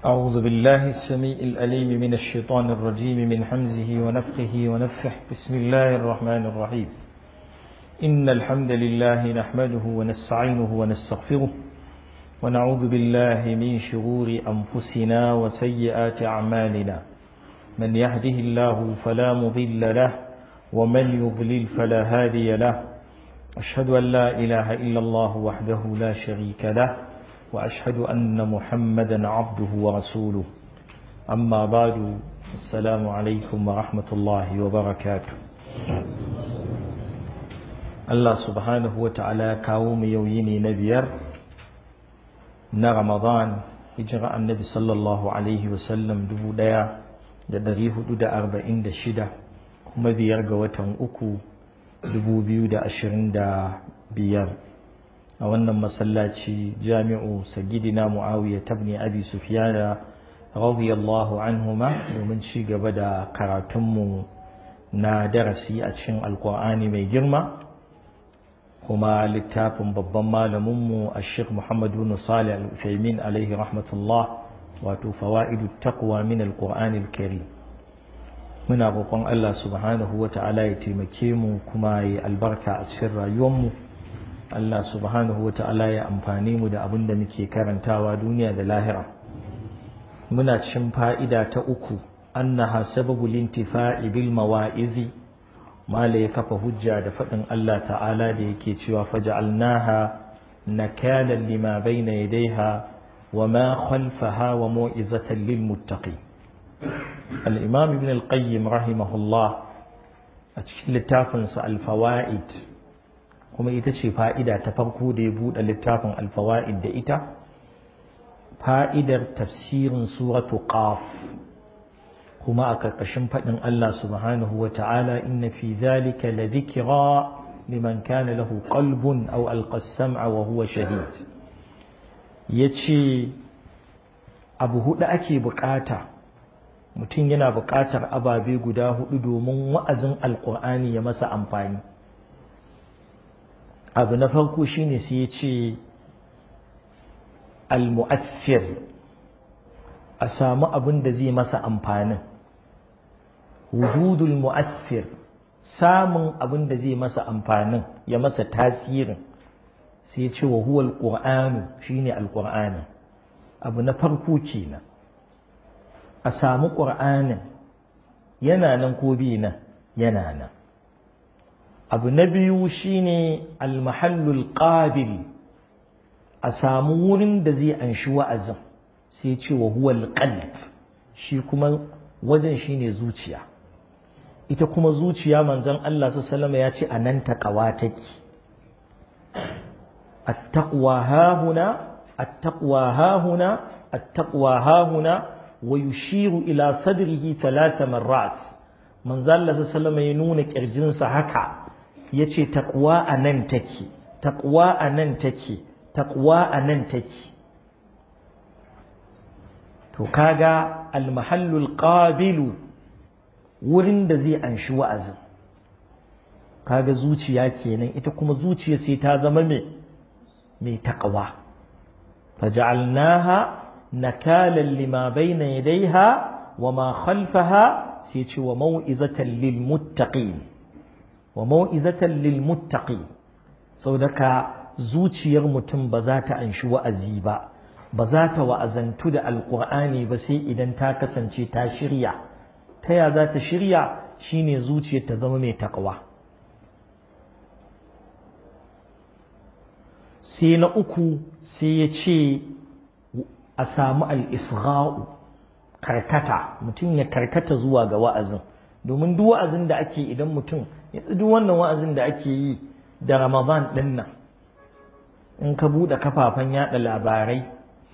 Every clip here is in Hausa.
أعوذ بالله السميع الأليم من الشيطان الرجيم من حمزه ونفخه ونفخه بسم الله الرحمن الرحيم إن الحمد لله نحمده ونستعينه ونستغفره ونعوذ بالله من شرور أنفسنا وسيئات أعمالنا من يهده الله فلا مضل له ومن يضلل فلا هادي له أشهد أن لا إله إلا الله وحده لا شريك له وأشهد أن محمدا عبده ورسوله أما بعد السلام عليكم ورحمة الله وبركاته الله سبحانه وتعالى كاوم يويني نبير na Ramadan hijira annabi sallallahu alaihi wasallam dubu ɗaya da ɗari hudu da arba'in da shida kuma biyar ga watan uku dubu biyu da ashirin da biyar a wannan masallaci jami'u sagidina muawiya tabni abi sufyana radiyallahu anhuma domin ci gaba da karatunmu na darasi a cikin alkur'ani mai girma kuma littafin babban malaminmu a sheikh muhammadu nusali al-ufaimin alaihi rahmatullah wato fawa'idu taqwa min al-qur'ani al-karim muna roƙon Allah subhanahu wa ta'ala ya taimake mu kuma ya albarka a cikin rayuwarmu Allah subhanahu wa ta'ala ya amfani mu da abin da muke karantawa duniya da lahira muna cikin fa'ida ta uku annaha sababu lintifa'i bil mawa'izi mala ya kafa hujja da faɗin Allah ta'ala da yake cewa faja'alnaha nakalan lima bayna yadayha wa ma khalfaha wa mu'izatan lil muttaqin al-imam ibn al-qayyim rahimahullah a cikin littafinsa al-fawaid kuma ita ce fa'ida ta farko da ya buɗe littafin al-fawaid da ita fa'idar tafsirin suratu qaf kuma a ƙarƙashin faɗin Allah subhanahu wa ta'ala inna fi zalika la dhikra liman kana lahu qalbun aw alqa sam'a wa huwa shahid yace abu hudu ake bukata mutum yana bukatar ababe guda hudu domin wa'azin alqur'ani ya masa amfani abu na farko shine sai yace al-mu'aththir a samu abin da zai masa amfanin wujudul mu'athir samun abin da zai masa amfanin ya masa tasirin sai ce wa huwa alqur'anu shine alqur'ani abu na farko kenan a samu qur'anin yana nan ko bi nan yana nan abu na biyu shine almahallul qabil a samu wurin da zai anshi wa'azin sai ce wa huwa alqalb shi kuma wajen shine zuciya ita kuma zuciya manzon Allah sallallahu ya ce anan taqwa take at-taqwa hahuna at-taqwa hahuna at-taqwa hahuna wa yushiru ila sadrihi thalatha marrat manzon Allah sallallahu ya nuna kirjinsa haka yace taqwa anan take taqwa anan take taqwa anan take to kaga al-mahallul qabilu wurin da zai anshi wa'azin kaga zuciya kenan ita kuma zuciya sai ta zama mai mai taqwa faj'alnaha nakalan lima bayna yadayha wa ma khalfaha sai ce wa mau'izatan lil muttaqin wa mau'izatan lil muttaqin saboda zuciyar mutum ba za ta anshi wa'azi ba ba za ta wa'azantu da alqur'ani ba sai idan ta kasance ta shirya ta ya za ta shirya shine zuciyar ta zama mai takawa sai na uku sai ya ce a samu al'isra'u karkata mutum ya karkata zuwa ga wa'azin domin duk wa'azin da ake idan mutum duk wannan wa'azin da ake yi da ramadan ɗin nan in ka buɗe kafafen yaɗa labarai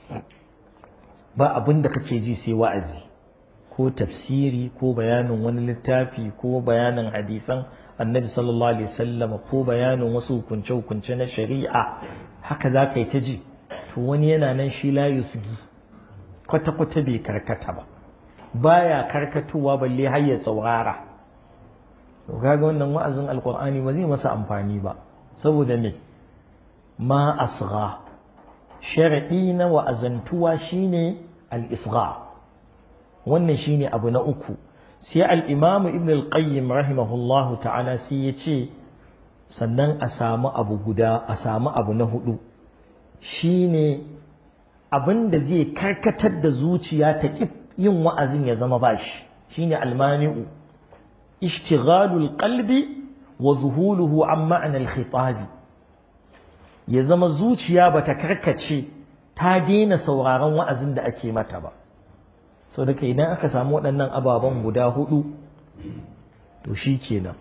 ba abin da kake ji sai wa'azi ko tafsiri ko bayanin wani littafi ko bayanin hadisan annabi sallallahu alaihi wasallam ko bayanin wasu hukunce-hukunce na shari'a haka za ka yi ta ji to wani yana nan shi la yusgi kwata-kwata bai karkata ba baya karkatowa balle har ya saurara to kaga wannan wa'azin alqur'ani ba zai masa amfani ba saboda me ma asgha shar'i na wa'azantuwa shine al-isgha wannan shine abu na uku sai al-imam ibn al-qayyim rahimahullahu ta'ala sai ya ce sannan a samu abu guda a samu abu na hudu shine abin da zai karkatar da zuciya ta ƙi yin wa'azin ya zama bashi shine almani'u ishtighalul qalbi wa zuhuluhu an ma'anar khitabi ya zama zuciya bata karkace ta daina sauraron wa'azin da ake mata ba sau da idan aka samu waɗannan ababen guda hudu to shi kenan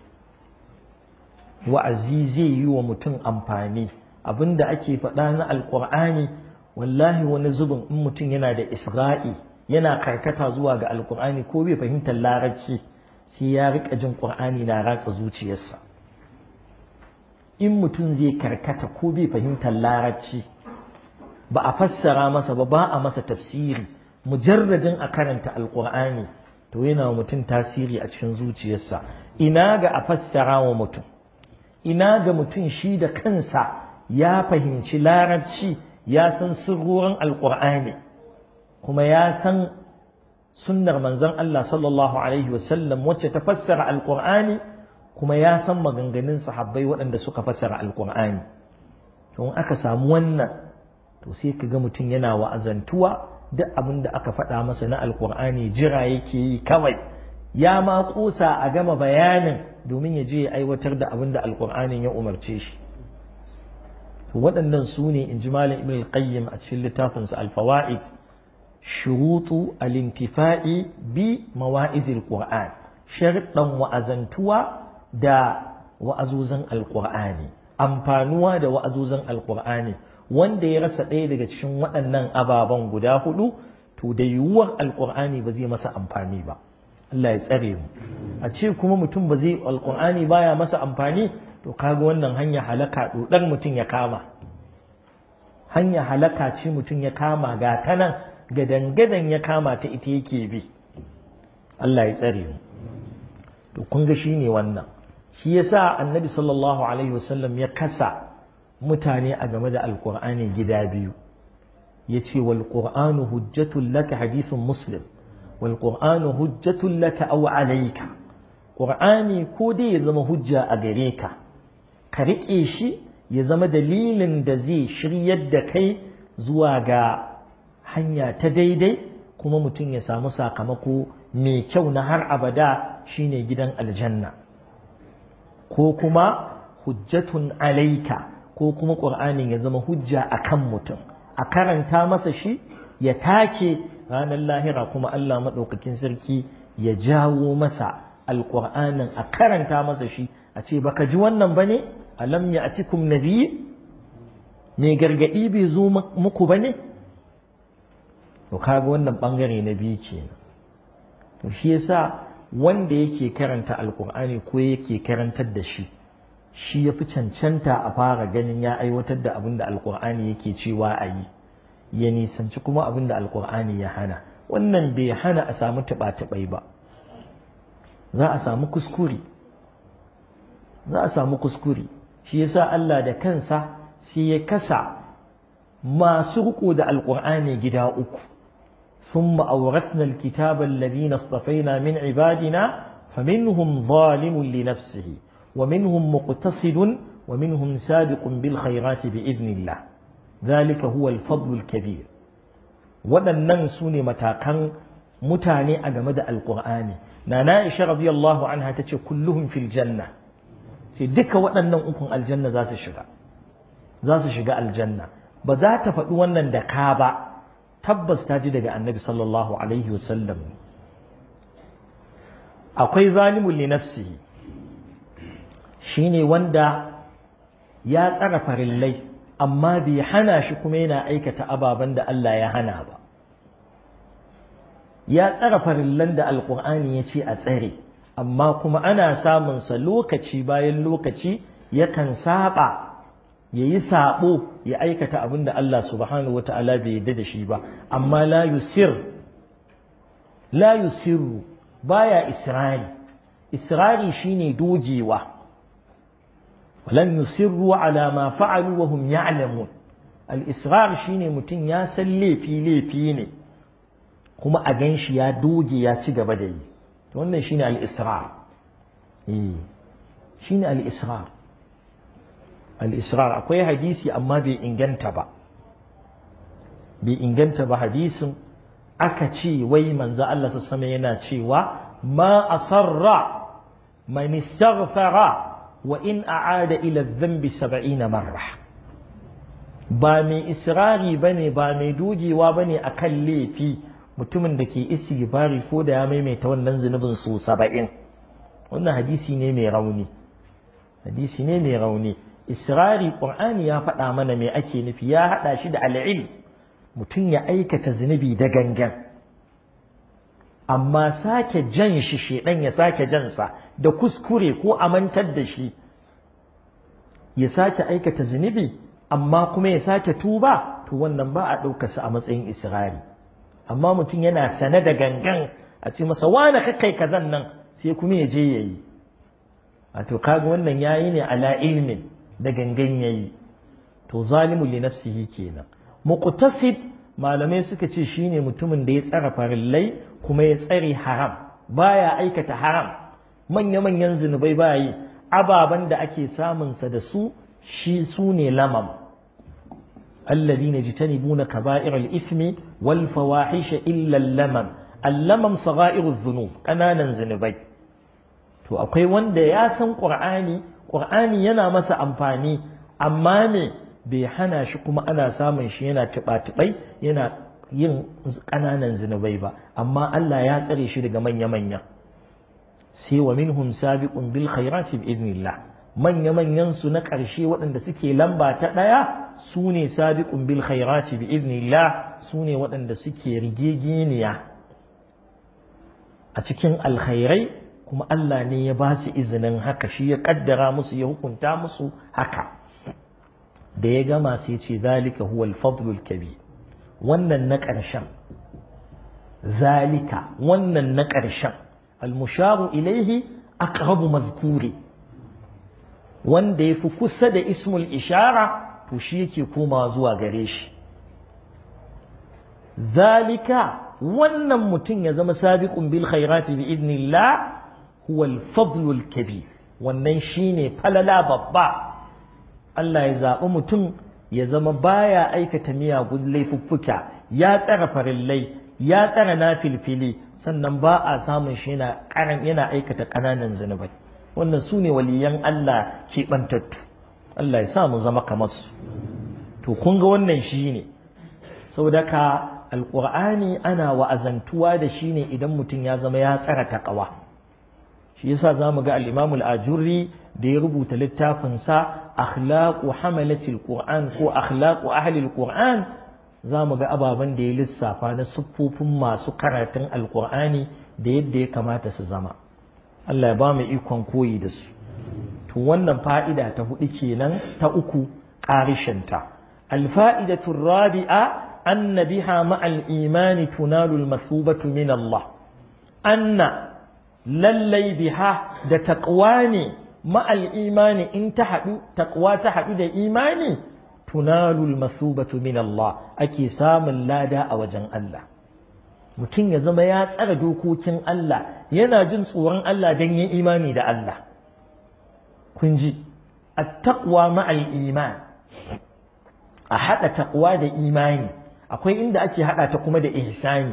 wa'azi zai yi wa mutum amfani abinda ake faɗa na alƙur'ani wallahi wani zubin in mutum yana da isra'i yana karkata zuwa ga alƙur'ani ko bai fahimtar larabci sai ya riƙa jin ƙur'ani na ratsa zuciyarsa in mutum zai karkata ko bai fahimtar larabci ba a fassara masa ba ba a masa tafsiri mujarradin a karanta alƙur'ani to yana wa mutum tasiri a cikin zuciyarsa ina ga a fassara wa mutum ina ga mutum shi da kansa ya fahimci larabci ya san sirrorin alƙur'ani kuma ya san sunnar manzon Allah sallallahu alaihi wasallam wacce ta fassara alƙur'ani kuma ya san maganganun sahabbai waɗanda suka fassara alƙur'ani to in aka samu wannan to sai ka ga mutum yana wa'azantuwa duk abin da aka faɗa masa na alƙur'ani jira yake yi kawai ya ma ƙusa a gama bayanin domin ya je ya aiwatar da abin da alƙur'anin ya umarce shi waɗannan su ne in ji malam ibn qayyim a cikin littafinsa alfawa'id shurutu al-intifa'i bi mawa'izil qur'an sharɗan wa'azantuwa da wa'azuzan alqur'ani amfanuwa da wa'azuzan alqur'ani wanda ya rasa ɗaya daga cikin waɗannan ababen guda hudu to da yiwuwar alqur'ani ba zai masa amfani ba Allah ya tsare mu a ce kuma mutum ba zai alqur'ani baya masa amfani to kaga wannan hanya halaka dodar mutum ya kama hanya halaka ce mutum ya kama ga ta nan gadan-gadan ya kama ta ita yake bi Allah ya tsare mu to kun ga shine wannan shi yasa annabi sallallahu alaihi wasallam ya kasa mutane a game da alqur'ani gida biyu yace wal qur'anu hujjatul laka hadithun muslim wal qur'anu hujjatul laka aw alayka qur'ani ko dai ya zama hujja a gare ka ka riƙe shi ya zama dalilin da zai shiryar da kai zuwa ga hanya ta daidai kuma mutum ya samu sakamako mai kyau na har abada shine gidan aljanna ko kuma hujjatun alaika ko kuma ƙur'anin ya zama hujja a kan mutum a karanta masa shi ya take ranar lahira kuma Allah maɗaukakin sarki ya jawo masa alƙur'anin a karanta masa shi a ce baka ji wannan ba ne alam ya atikum nabi mai gargaɗi bai zo muku ba ne to kaga wannan ɓangare na biyu ke to shi yasa wanda yake karanta alƙur'ani ko yake karantar da shi shi ya fi cancanta a fara ganin ya aiwatar da abin da alƙur'ani yake cewa a yi ya nisanci kuma abin da alƙur'ani ya hana wannan bai hana a samu taɓa-taɓai ba za a samu kuskure za a samu kuskure shi yasa Allah da kansa sai ya kasa masu riko da alƙur'ani gida uku ثم أورثنا الكتاب الذين اصطفينا من عبادنا فمنهم ظالم لنفسه ومنهم مقتصد ومنهم سابق بالخيرات بإذن الله ذلك هو الفضل الكبير waɗannan su ne matakan mutane a game da alƙur'ani na na'isha radiyallahu anha ta ce kulluhum fil janna sai duka waɗannan ukun aljanna za su shiga za su shiga aljanna ba za ta faɗi wannan da ka ba tabbas ta ji daga annabi sallallahu alaihi wasallam akwai zalimun li nafsihi shine wanda ya tsara farillai amma bai hana shi kuma yana aikata ababen da Allah ya hana ba ya tsara farillan da alkur'ani ya ce a tsare amma kuma ana samunsa lokaci bayan lokaci yakan saba ya yi saɓo ya aikata abin da Allah subhanahu wa ta'ala bai yadda da shi ba amma la yusir la yusiru baya israri israri shine dogewa walan yusirru ala ma fa'alu wa hum ya'lamun al israr shine mutum ya san laifi laifi ne kuma a gan shi ya doge ya ci gaba da yi wannan shine al-israr eh shine al-israr al-israr akwai hadisi amma bai inganta ba bai inganta ba hadisin aka ce wai manzo Allah sama yana cewa ma asarra man istaghfara wa in a'ada ila dhanbi 70 marra ba mai israri bane ba mai dogewa bane akan laifi mutumin da ke istighfari ko da ya maimaita wannan zunubin su 70 wannan hadisi ne mai rauni hadisi ne mai rauni israri qur'ani ya faɗa mana me ake nufi ya haɗa shi da al'ilm mutum ya aikata zunubi da gangan amma sake jan shi shedan ya sake jansa da kuskure ko amantar da shi ya sake aikata zunubi amma kuma ya sake tuba to wannan ba a ɗaukarsa a matsayin israri amma mutum yana sane da gangan a ce masa wane kakai kazan nan sai kuma ya je ya yi wato kaga wannan yayi ne ala ilmin da gangan yayi to zalimu li nafsihi kenan muqtasid malamai suka ce shine mutumin da ya tsara farillai kuma ya tsare haram baya aikata haram manya manyan zunubai baya yi ababan da ake samun sa da su shi su ne lamam الذين يجتنبون كبائر الإثم والفواحش إلا اللمم اللمم صغائر الذنوب ƙananan zunubai to akwai wanda ya san ƙur'ani ƙur'ani yana masa amfani amma ne bai hana shi kuma ana samun shi yana tuɓa-tuɓai yana yin ƙananan zunubai ba amma Allah ya tsare shi daga manya-manya sai wa minhum sabiqun bil khairati bi idnillah manya-manyan su na ƙarshe waɗanda suke lamba ta ɗaya su ne sabiqun bil khairati bi idnillah su ne waɗanda suke rigegeniya a cikin alkhairai kuma Allah ne ya ba su izinin haka shi ya kaddara musu ya hukunta musu haka da ya gama sai ce zalika huwa al-fadlul kabir wannan na ƙarshen zalika wannan na ƙarshen al-musharu ilaihi aqrabu mazkuri wanda ya fi kusa da ismul ishara to shi yake komawa zuwa gare shi zalika wannan mutum ya zama sabiqun bil khairati bi idnillah huwa al-fadlul kabir wannan shine falala babba Allah ya zaɓi mutum ya zama baya aikata miyagun laifuffuka ya tsara farillai ya tsara nafilfili sannan ba a samun shi yana karan yana aikata ƙananan zunubai wannan su ne waliyan Allah keɓantattu Allah ya sa mu zama kamar su to kun ga wannan shi ne saboda ka alƙur'ani ana wa'azantuwa da shi ne idan mutum ya zama ya tsara taƙawa shi yasa za mu ga al-imam al-ajurri da ya rubuta littafinsa akhlaqu hamalatil qur'an ko akhlaqu ahli al-qur'an za mu ga ababen da ya lissafa na siffofin masu karatun alkur'ani da yadda ya kamata su zama Allah ya ba mu ikon koyi da su to wannan fa'ida ta hudu kenan ta uku ƙarishinta alfa'idatu rabi'a anna biha ma'al imani tunalu al-masubatu min Allah anna lallai biha da taqwa ne ma'al imani in ta haɗu taqwa ta haɗu da imani tunalul masubatu min Allah ake samun lada a wajen Allah mutum ya zama ya tsara dokokin Allah yana jin tsoron Allah don yin imani da Allah kun ji attaqwa ma'al iman a haɗa taqwa da imani akwai inda ake haɗa ta kuma da ihsani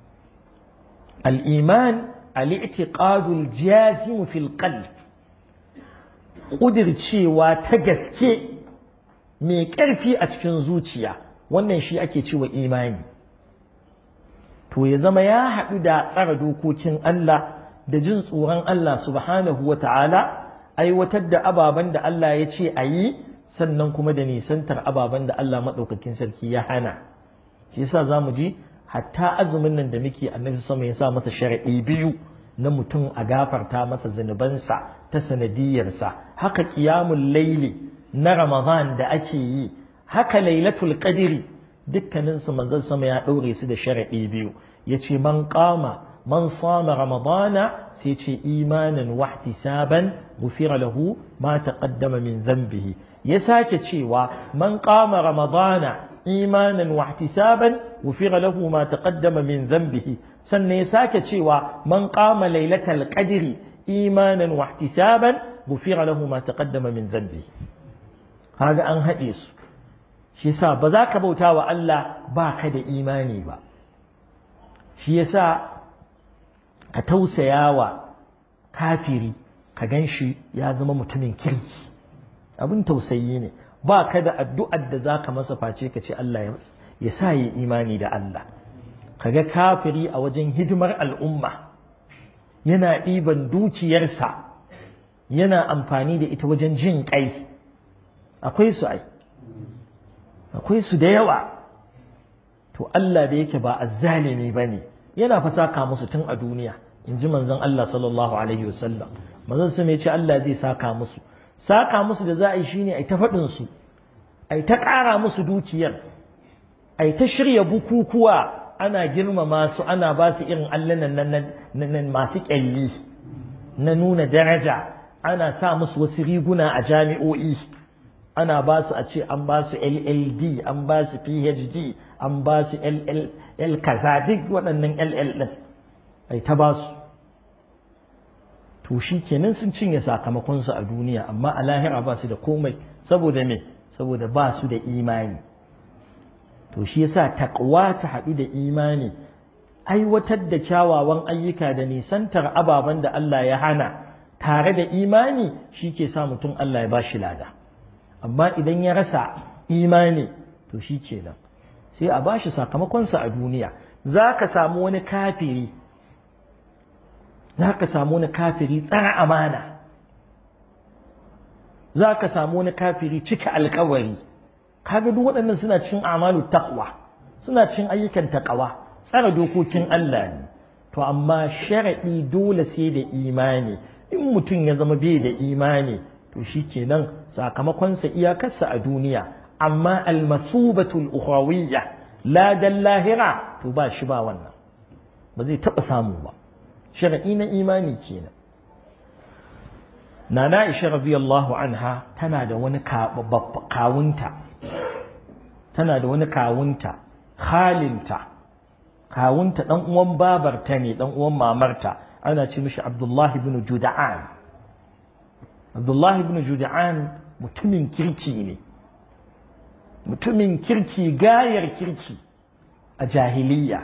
al-iman al-i'tiqadul jazim fil qalb ƙudircewa ta gaske mai ƙarfi a cikin zuciya wannan shi ake cewa imani to ya zama ya haɗu da tsara dokokin Allah da jin tsoron Allah subhanahu wa ta'ala aiwatar da ababen da Allah ya ce a yi sannan kuma da nisantar ababen da Allah maɗaukakin sarki ya hana shi yasa za mu ji hatta azumin nan da muke annabi sama ya sa masa sharaɗi biyu na mutum a gafarta masa zunubansa ta sanadiyarsa haka kiyamun laili na Ramadan da ake yi haka lailatul qadri dukkanin su manzon sama ya daure su da sharadi biyu yace man qama man sama ramadana sai ce imanan wa ihtisaban gufira lahu ma taqaddama min dhanbihi ya sake cewa man qama ramadana imanan wa ihtisaban ghufira lahu ma taqaddama min dhanbihi sannan ya sake cewa man qama lailatal qadri imanan wa ihtisaban ghufira lahu ma taqaddama min dhanbihi kaga an haɗe su shi yasa ba za ka bauta wa Allah ba ka da imani ba shi yasa ka tausaya wa kafiri ka gan shi ya zama mutumin kirki abin tausayi ne ba ka da addu'ar da za ka masa face ka ce Allah ya sa yi imani da Allah ka ga kafiri a wajen hidimar al'umma yana ɗiban dukiyarsa yana amfani da ita wajen jin ƙai akwai su ai akwai su da yawa to Allah da yake ba azzalimi ba ne yana fa saka musu tun a duniya in ji manzon Allah sallallahu alaihi wasallam manzon su ne ce Allah zai saka musu saka musu da za a yi shine ai ta faɗin su ai ta ƙara musu dukiyar ai ta shirya bukukuwa ana girmama su ana ba su irin allanan nan masu ƙyalli na nuna daraja ana sa musu wasu riguna a jami'o'i ana ba su a ce an ba su LLD an ba su PhD an ba su LL kaza duk waɗannan LL ɗin ai ta ba su to shi kenan sun cinye sakamakonsu a duniya amma a lahira ba su da komai saboda me saboda ba su da imani to shi yasa takwa ta haɗu da imani aiwatar da kyawawan ayyuka da nisantar ababen da Allah ya hana tare da imani shi ke sa mutum Allah ya ba shi lada amma idan ya rasa imani to shi kenan sai a ba shi sakamakonsa a duniya za ka samu wani kafiri za ka samu wani kafiri tsara amana za ka samu wani kafiri cika alkawari kaga duk waɗannan suna cikin amalu taqwa suna cikin ayyukan taqwa tsara dokokin Allah ne to amma sharadi dole sai da imani in mutum ya zama bai da imani to shikenan sakamakonsa iyakarsa a duniya amma almasubatul ukhrawiyya la dal lahira to ba shi ba wannan ba zai taɓa samu ba sharadi na imani kenan Nana Aisha radiyallahu anha tana da wani kawunta tana da wani kawunta khalinta kawunta dan uwan babarta ne dan uwan mamarta ana ce mishi Abdullah ibn Juda'an Abdullah ibn Juda'an mutumin kirki ne mutumin kirki gayar kirki a jahiliya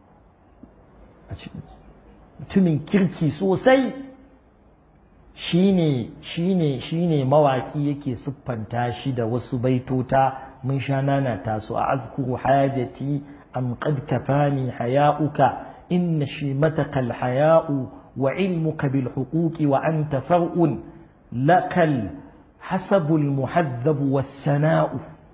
mutumin kirki sosai shine shine shine mawaki yake siffanta shi da wasu baitota mun sha nana taso a azkuru hajati am qad kafani haya'uka inna shimataka alhaya'u wa ilmuka bil huquqi wa anta far'un lakal حسب المحذب والسناء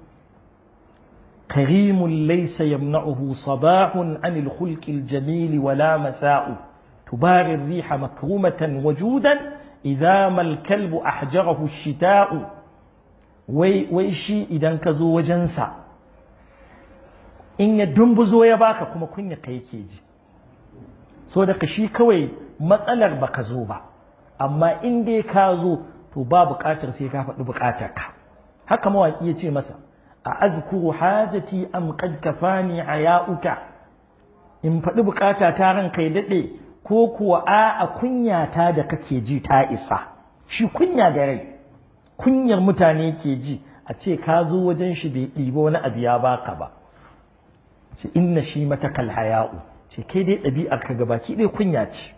كريم ليس يمنعه صباح عن الخلق الجميل ولا مساء تباري الريح مكرمة وجودا إذا ما الكلب أحجره الشتاء wai wai shi idan ka zo wajensa in ya dumbuzo ya baka kuma kunya ka yake ji so daga shi kawai matsalar baka zo ba amma in dai ka zo to ba buƙatar sai ka faɗi buƙatar ka haka mawaƙi ya ce masa a azkuru hajati am qad kafani ayauka in faɗi buƙata ta ran kai daɗe ko kuwa a a kunyata da kake ji ta isa shi kunya da rai kunyar mutane ke ji a ce ka zo wajen shi bai ɗiba wani abu ya baka ba ce inna shi mata kal haya'u ce kai dai ɗabi'ar ka gabaki ɗaya kunya ce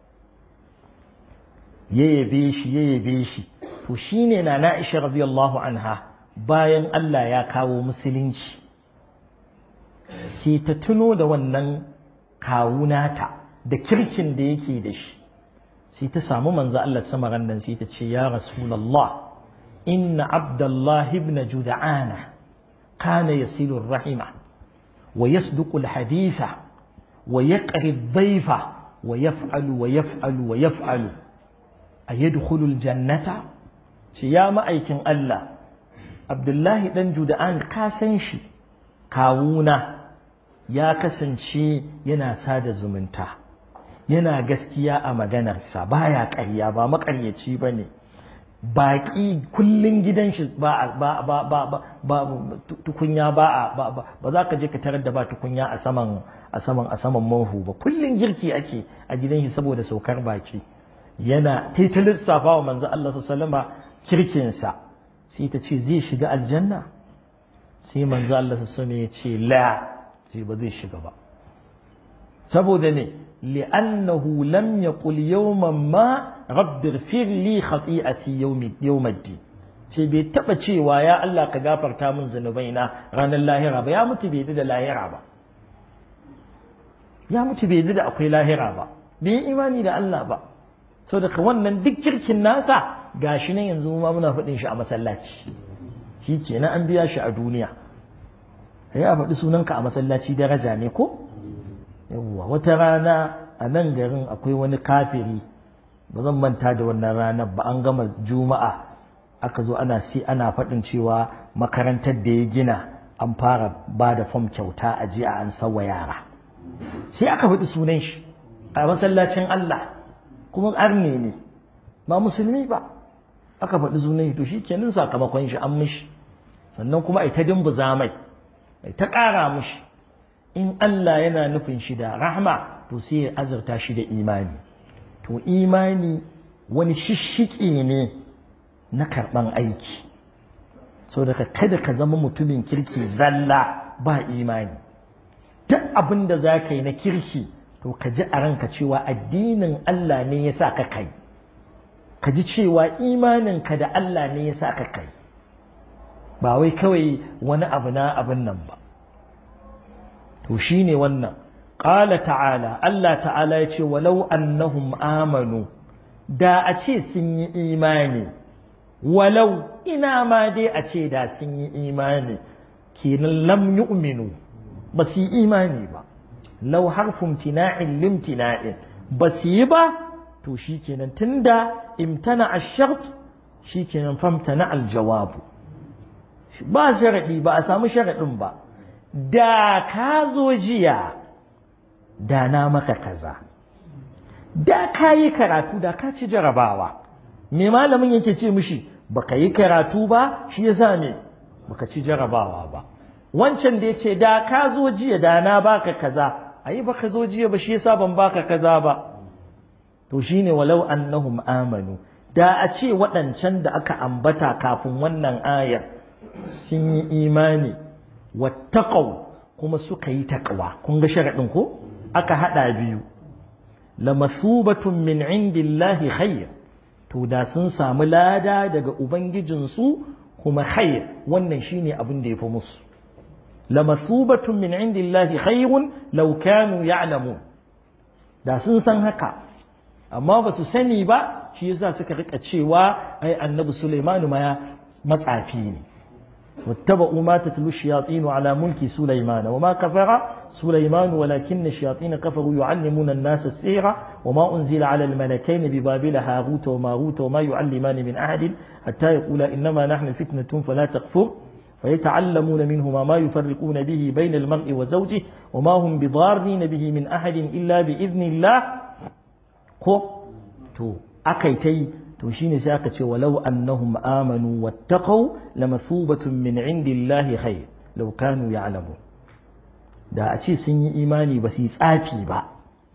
ya yabe shi ya yabe shi to shine na Na'isha radiyallahu anha bayan Allah ya kawo musulunci sai ta tuno da wannan kawunata da kirkin da yake da shi sai ta samu manzo Allah sama randan sai ta ce ya rasulullah inna abdullah ibn jud'ana kana yasilu rahima wa yasduqu alhaditha wa yaqri ad-dayfa wa yaf'alu wa yaf'alu wa yaf'alu ayadkhulu aljannata ce ya ma'aikin Allah abdullahi dan jud'an ka san shi kawuna ya kasance yana sada zumunta yana gaskiya a maganarsa baya ƙarya ba maƙaryaci ba ne baƙi kullun gidan shi ba ba ba ba ba tukunya ba ba ba za ka je ka tarar da ba tukunya a saman a saman a saman murhu ba kullun girki ake a gidan shi saboda saukar baki yana ta lissafa wa manzo Allah sallama kirkinsa sai ta ce zai shiga aljanna sai manzo Allah sallama ya ce la sai ba zai shiga ba saboda ne li'annahu lam yaqul yawman ma rabbi ighfir li khati'ati yawmi yawmiddin ce bai taba cewa ya Allah ka gafarta min zanubaina ranar lahira ba ya mutu bai da lahira ba ya mutu bai da akwai lahira ba bai imani da Allah ba so daga wannan duk kirkin nasa gashi nan yanzu ma muna faɗin shi a masallaci shi kenan an biya shi a duniya sai a faɗi sunanka a masallaci daraja ne ko yawwa wata rana a nan garin akwai wani kafiri ba zan manta da wannan ranar ba an gama juma'a aka zo ana si ana faɗin cewa makarantar da ya gina an fara ba da fam kyauta a je a an sawa yara sai aka faɗi sunan shi a masallacin Allah kuma arne ne ba musulmi ba aka faɗi sunan to shi kenan sakamakon shi an mishi sannan kuma ai ta dimbuza mai ai ta ƙara mishi in Allah yana nufin shi da rahma to sai ya azurta shi da imani to imani wani shishiki ne na karɓan aiki so daga kada ka zama mutumin kirki zalla ba imani duk abin da za ka yi na kirki to ka ji a ranka cewa addinin Allah ne ya sa ka kai ka ji cewa imaninka da Allah ne ya sa ka kai ba wai kawai wani abu na abin nan ba to shi ne wannan ƙala ta'ala Allah ta'ala ya ce walau annahum amanu da a ce sun yi imani walau ina ma dai a ce da sun yi imani kenan lam yu'minu ba su yi imani ba lau harfin tina'in limtina'in ba su yi ba to shi kenan tunda imtana ashart shi kenan famtana aljawabu ba sharaɗi ba a samu sharaɗin ba da ka zo jiya da na maka kaza da ka yi karatu da ka ci jarabawa me malamin yake ce mishi baka yi karatu ba shi yasa me baka ci jarabawa ba wancan da yake da ka zo jiya da na baka kaza ayi baka zo jiya ba shi yasa ban baka kaza ba to shine walau annahum amanu da a ce waɗancan da aka ambata kafin wannan ayar sun yi imani wattaqau kuma suka yi taqwa kun ga sharadin ko aka hada biyu lamasubatun min indillahi khair to da sun samu lada daga ubangijinsu kuma khair wannan shine abin da yafi musu lamasubatun min indillahi khairun law kanu ya'lamun da sun san haka amma ba su sani ba shi yasa suka rika cewa ai annabi Sulaiman ma matsafi ne واتبعوا ما تتلو الشياطين على ملك سليمان وما كفر سليمان ولكن الشياطين كفروا يعلمون الناس السحر وما أنزل على الملكين ببابل هاروت وماروت وما يعلمان من أحد حتى يقولا إنما نحن فتنة فلا تكفر فيتعلمون منهما ما يفرقون به بين المرء وزوجه وما هم بضارين به من أحد إلا بإذن الله ko to akaitai to shine sai aka ce walau annahum amanu wattaqau lamathubatun min indillahi khair law kanu ya'lamun da a ce sun yi imani ba su yi tsafi ba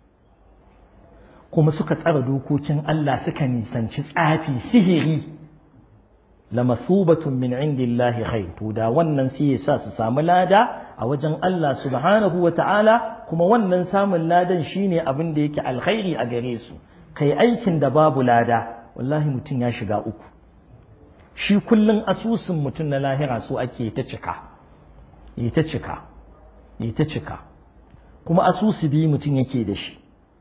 kuma suka tsara dokokin Allah suka nisanci tsafi sihiri lamathubatun min indillahi khair to da wannan sai ya sa su samu lada a wajen Allah subhanahu wa ta'ala kuma wannan samun ladan shine abin da yake alkhairi a gare su kai aikin da babu lada wallahi mutum ya shiga uku shi kullum asusun mutum na lahira so ake ta cika yi ta cika yi ta cika kuma asusu biyu mutum yake da shi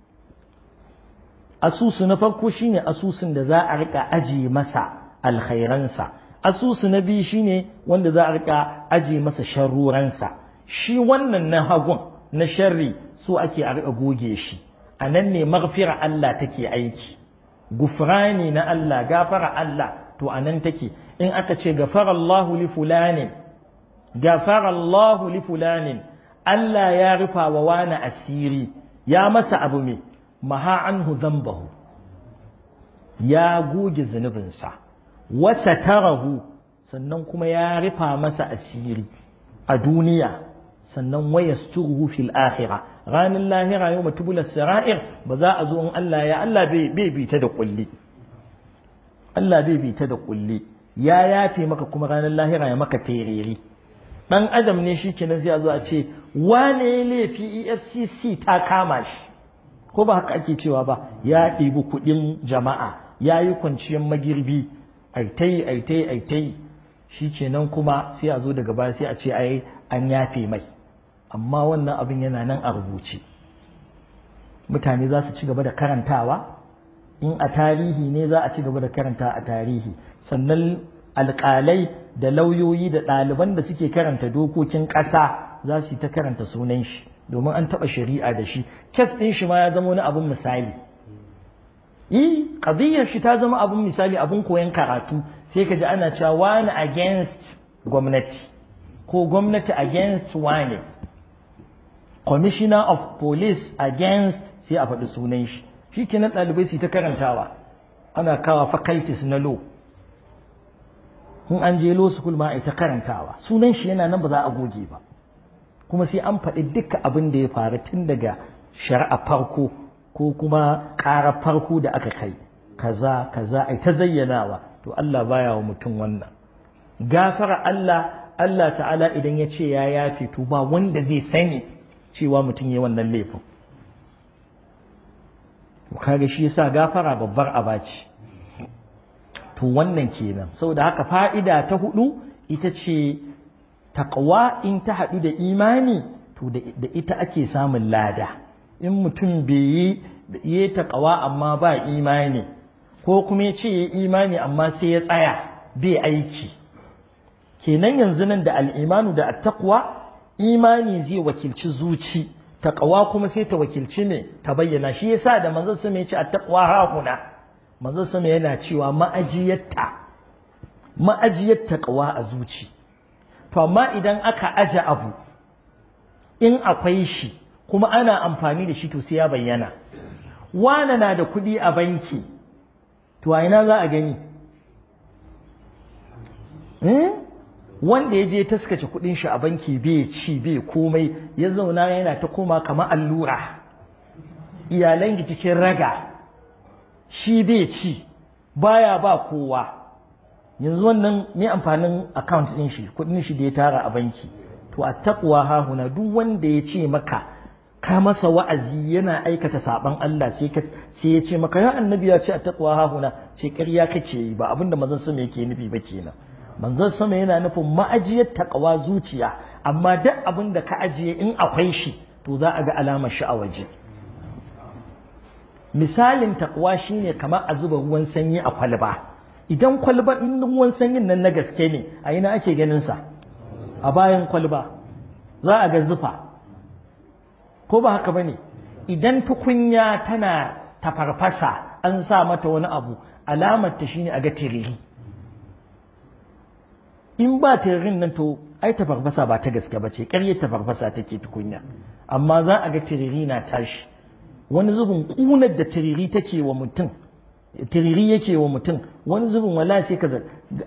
asusu na farko shine asusun da za a rika aji masa alkhairansa asusu na biyu shine wanda za a rika aji masa sharuransa shi wannan na hagun na sharri so ake a rika goge shi a nan ne maghfira Allah take aiki gufrani na Allah gafara Allah to a nan take in aka ce gafara Allahu li fulanin gafara Allahu li fulanin Allah ya rufa wa wani asiri ya masa abu me maha anhu dhanbahu ya goge zunubinsa wasa tarahu sannan kuma ya rufa masa asiri a duniya sannan waya sturuhu fil akhirah ranar lahira yau matubula sara'ir ba za a zo in Allah ya Allah bai bi ta da kulli Allah bai bi ta da kulli ya yafe maka kuma ranar lahira ya maka tereri dan adam ne shi kenan sai a zo a ce wane laifi EFCC ta kama shi ko ba haka ake cewa ba ya ɗibi kuɗin jama'a ya yi kwanciyar magirbi aitai aitai aitai shi kenan kuma sai a zo daga baya sai a ce ai an yafe mai amma wannan abin yana nan a rubuce mutane za su ci gaba da karantawa in a tarihi ne za a ci gaba da karanta a tarihi sannan alƙalai da lauyoyi da ɗaliban da suke karanta dokokin ƙasa za su yi ta karanta sunan shi domin an taɓa shari'a da shi kes ɗin shi ma ya zama wani abin misali yi ƙadiyyar shi ta zama abin misali abin koyon karatu sai ka ji ana cewa wani against gwamnati ko gwamnati against wani commissioner of police against sai a faɗi sunan shi shi kenan ɗalibai su ta karantawa ana kawa faculties na law in an je law school ma a ta karantawa sunan shi yana nan ba za a goge ba kuma sai an faɗi duka abin da ya faru tun daga shari'a farko ko kuma ƙara farko da aka kai kaza kaza ai ta zayyanawa to Allah baya wa mutum wannan gafara Allah Allah ta'ala idan ya ce ya yafe to ba wanda zai sani cewa mutum ya wannan laifin kaga shi yasa gafara babbar abaci to wannan kenan saboda haka fa'ida ta hudu ita ce taqwa in ta haɗu da imani to da ita ake samun lada in mutum bai yi yi taqwa amma ba imani ko kuma ya ce ya imani amma sai ya tsaya bai aiki kenan yanzu nan da al'imanu da attaqwa imani zai wakilci zuci taqwa kuma sai ta wakilci ne ta bayyana shi yasa da manzon sama yace attaqwa hahuna manzon sama yana cewa ma'ajiyatta ma'ajiyat taqwa a zuci to amma idan aka aje abu in akwai shi kuma ana amfani da shi to sai ya bayyana wana na da kuɗi a banki to a ina za a gani wanda ya je taskace kudin shi a banki bai ci bai komai ya zauna yana ta koma kamar allura iyalan cikin raga shi bai ci baya ba kowa yanzu wannan ne amfanin account din shi kudin shi da ya tara a banki to a taqwa hahuna duk wanda ya ce maka ka masa wa'azi yana aikata saban Allah sai ka sai ya ce maka ya annabi ya ce a taqwa hahuna ce ƙarya kake yi ba abinda manzon sama yake nufi ba kenan manzon sama yana nufin ma'ajiyar taqwa zuciya amma duk abin da ka ajiye in akwai shi to za a ga alamar shi a waje misalin taqwa shine kamar a zuba ruwan sanyi a kwalba idan kwalba in ruwan sanyin nan na gaske ne a ina ake ganin sa a bayan kwalba za a ga zufa ko ba haka bane idan tukunya tana tafarfasa an sa mata wani abu alamar ta shine a ga tiriri in ba tiririn nan to ai tafarfasa ba ta gaske ba ce ƙarye tafarfasa take tukunya amma za a ga tiriri na tashi wani zubin ƙunar da tiriri take wa mutum tiriri yake wa mutum wani zubin wala sai ka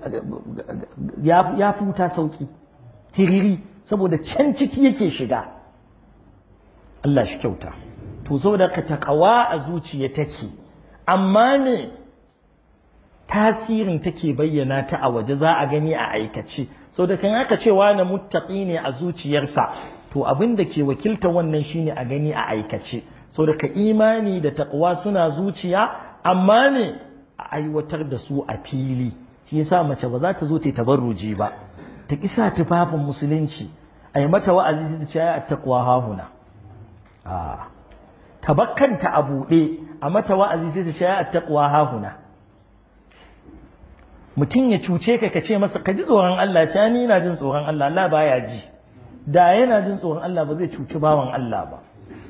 ya futa sauki tiriri saboda can ciki yake shiga Allah shi kyauta to saboda ka takawa a zuciya take amma ne tasirin take bayyana ta a waje za a gani a aikace saboda kan aka ce wani muttaqi ne a zuciyarsa to abin da ke wakilta wannan shine a gani a aikace saboda ka imani da taqwa suna zuciya amma ne a aiwatar da su a fili shi yasa mace ba za ta zo ta tabarruji ba ta kisa tufafin musulunci a yi mata wa'azi da ce a taqwa hahuna a tabakkanta a buɗe a mata wa'azi sai ta ce a taqwa hahuna mutum ya cuce ka ka ce masa ka ji tsoron Allah ce ni ina jin tsoron Allah Allah baya ji da yana jin tsoron Allah ba zai cuci bawan Allah ba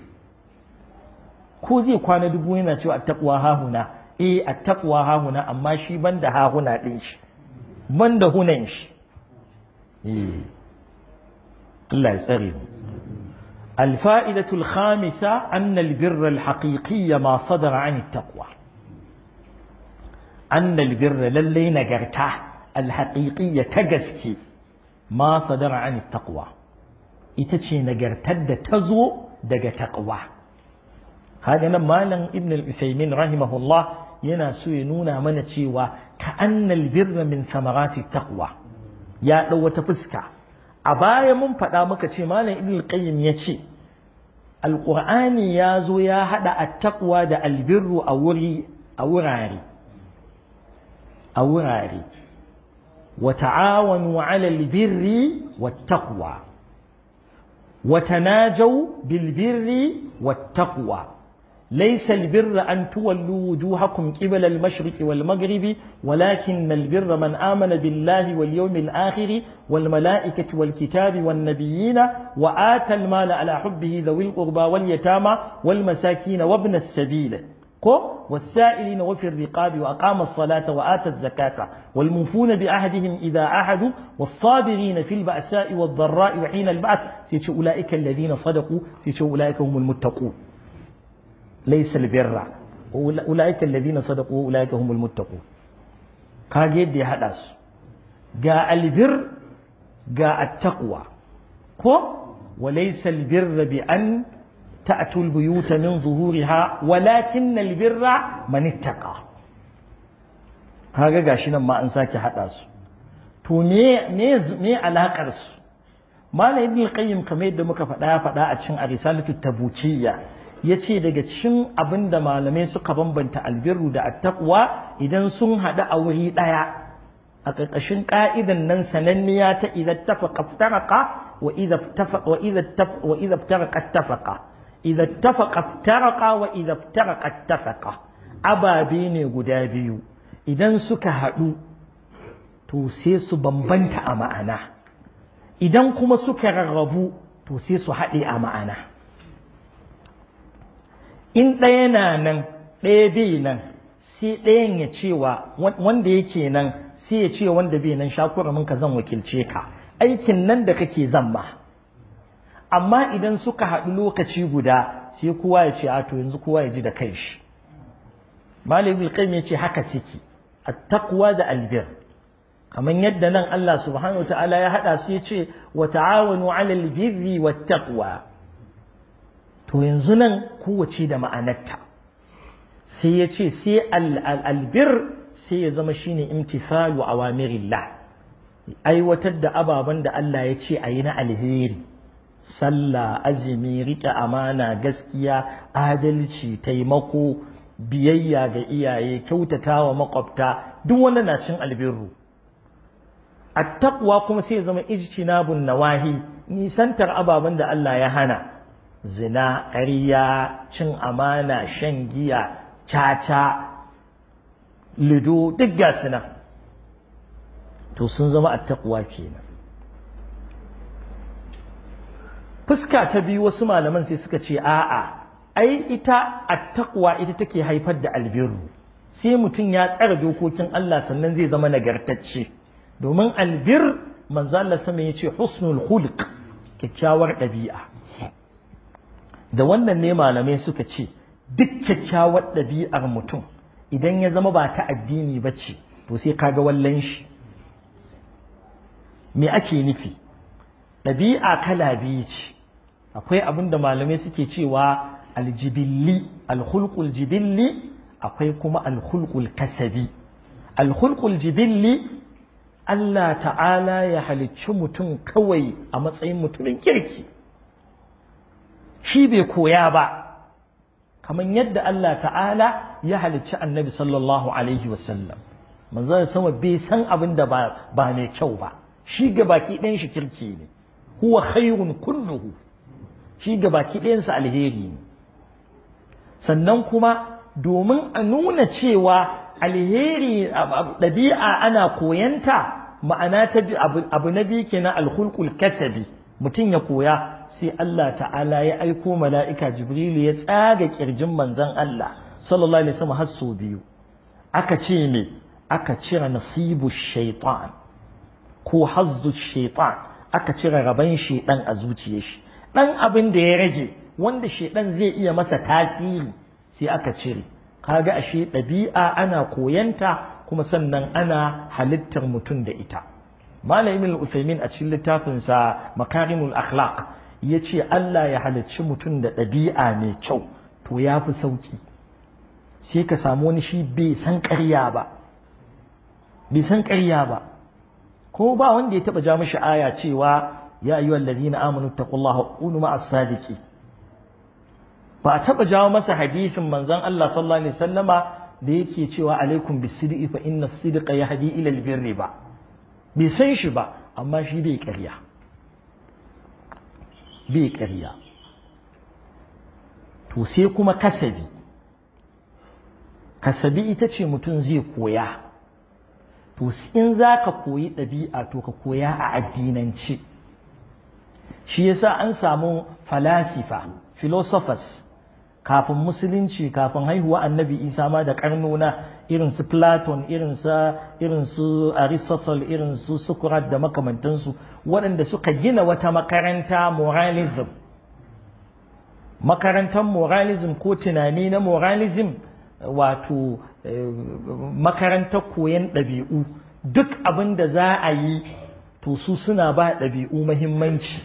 ko zai kwana dubu yana cewa attaqwa hahuna eh attaqwa hahuna amma shi banda hahuna din shi banda hunan shi eh Allah ya tsare mu الفائدة الخامسة أن البر الحقيقي ما صدر عن التقوى annal birra lallai nagarta alhaqiqiyya ta gaske ma sadara an taqwa ita ce nagartar da ta zo daga taqwa kaga nan malam ibn al-usaymin rahimahullah yana so ya nuna mana cewa ka annal birra min samarati taqwa ya dau wata fuska a baya mun faɗa muka ce malam ibn al-qayyim ya ce alqur'ani ya zo ya hada at-taqwa da albirru a wuri a wurare a wurare wa ta'awanu 'ala al-birri wat-taqwa wa tanajaw bil-birri wat-taqwa ليس البر أن تولوا وجوهكم قبل المشرق والمغرب ولكن البر من آمن بالله واليوم الآخر والملائكة والكتاب والنبيين وآتى المال على حبه ذوي القربى واليتامى والمساكين وابن السبيل والسائلين وفي الرقاب وأقام الصلاة وآتى الزكاة والموفون بعهدهم إذا عهدوا والصابرين في البأساء والضراء وحين البعث سيتشو أولئك الذين صدقوا سيتشو أولئك هم المتقون ليس البر أولئك الذين صدقوا أولئك هم المتقون kage yadda ya haɗa su ga albir ga attaqwa ko walaysa albirra bi an ta'tu albuyuta min zuhuriha walakin albirra man ittaqa kaga gashi nan ma an sake haɗa su to me me me alakar su malam ibn qayyim kamar yadda muka faɗa ya faɗa a cikin arisalatu tabuciyya ya ce daga cikin abin da malamai suka bambanta albirru da attaqwa idan sun haɗu a wuri ɗaya a ƙarƙashin ƙa'idan nan sananniya ta idan tafaqa ftaraqa wa idza wa idza wa idza ftaraqa tafaqa idza tafaqa ftaraqa wa idza ftaraqa tafaqa ababe ne guda biyu idan suka haɗu to sai su bambanta a ma'ana idan kuma suka rarrabu to sai su haɗe a ma'ana in ɗaya na nan ɗaya bai nan sai ɗayan ya cewa wanda yake nan sai ya ce wanda bai nan shakura mun ka zan wakilce ka aikin nan da kake zan ma amma idan suka haɗu lokaci guda sai kowa ya ce a to yanzu kowa ya ji da kai shi malam ibn qayyim ya ce haka suke at-taqwa da albir kamar yadda nan Allah subhanahu wataala ya haɗa su ya ce wa ta'awanu 'alal birri wat taqwa to yanzu nan kowace da ma'anarta sai ya ce sai albir sai ya zama shine imtisalu awamirillah aiwatar da ababen da Allah ya ce a yi na alheri sallah azumi riƙe amana gaskiya adalci taimako biyayya ga iyaye kyautata wa makwabta duk wanda na cin albirru attaqwa kuma sai ya zama ijtinabun nawahi nisantar ababen da Allah ya hana zina ƙarya cin amana shan giya caca lido duk ga nan to sun zama attaqwa kenan fuska ta biyu wasu malaman sai suka ce a'a ai ita attaqwa ita take haifar da albirru sai mutum ya tsara dokokin Allah sannan zai zama nagartacce domin albir manzo Allah sama yace husnul khuluq kyakkyawar ɗabi'a da wannan ne malamai suka ce duk kyakkyawar ɗabi'ar mutum idan ya zama ba ta addini ba ce to sai kaga wallan shi me ake nufi ɗabi'a kala biyu ce akwai abin da malamai suke cewa aljibilli alhulkul jibilli akwai kuma alhulkul kasabi alhulkul jibilli Allah ta'ala ya halicci mutum kawai a matsayin mutumin kirki shi bai koya ba kamar yadda Allah ta'ala ya halicci annabi sallallahu alaihi wasallam manzo sama bai san abin da ba mai kyau ba shi ga baki ɗayan shi kirki ne huwa khairun kulluhu shi ga baki ɗayansa alheri ne sannan kuma domin a nuna cewa alheri ɗabi'a ana koyanta ma'ana ta abu na biyu kenan alhulkul kasabi mutum ya koya sai Allah ta'ala ya aiko mala'ika jibrilu ya tsaga kirjin manzon Allah sallallahu alaihi wasallam har sau biyu aka ce me aka cire nasibu shaitan ko hazdu shaitan aka cire raban shaitan a zuciyar shi dan abin da ya rage wanda shaitan zai iya masa tasiri sai aka cire kaga ashe ɗabi'a ana koyanta kuma sannan ana halittar mutum da ita malamin al-Uthaymin a cikin littafinsa makarimul akhlaq ya ce Allah ya halicci mutum da ɗabi'a mai kyau to ya fi sauki sai ka samu wani shi bai san ƙarya ba bai san ƙarya ba ko ba wanda ya taɓa ja mishi aya cewa ya ayyuhal ladina amanu taqullaha kunu ma'as sadiqi ba a taɓa jawo masa hadisin manzon Allah sallallahu alaihi wasallama da yake cewa alaikum bisidqi fa inna as-sidqa yahdi ila al-birri ba bai san shi ba amma shi bai ƙarya bai ƙarya to sai kuma kasabi kasabi ita ce mutum zai koya to in za ka koyi ɗabi'a to ka koya a addinance shi yasa an samu falasifa philosophers kafin musulunci kafin haihuwa annabi isa ma da karnona irin su platon irin su irin su aristotle irin su socrates da makamantansu waɗanda suka gina wata makaranta moralism makarantar moralism ko tunani na moralism wato makarantar koyon ɗabi'u duk abin da za a yi to su suna ba ɗabi'u mahimmanci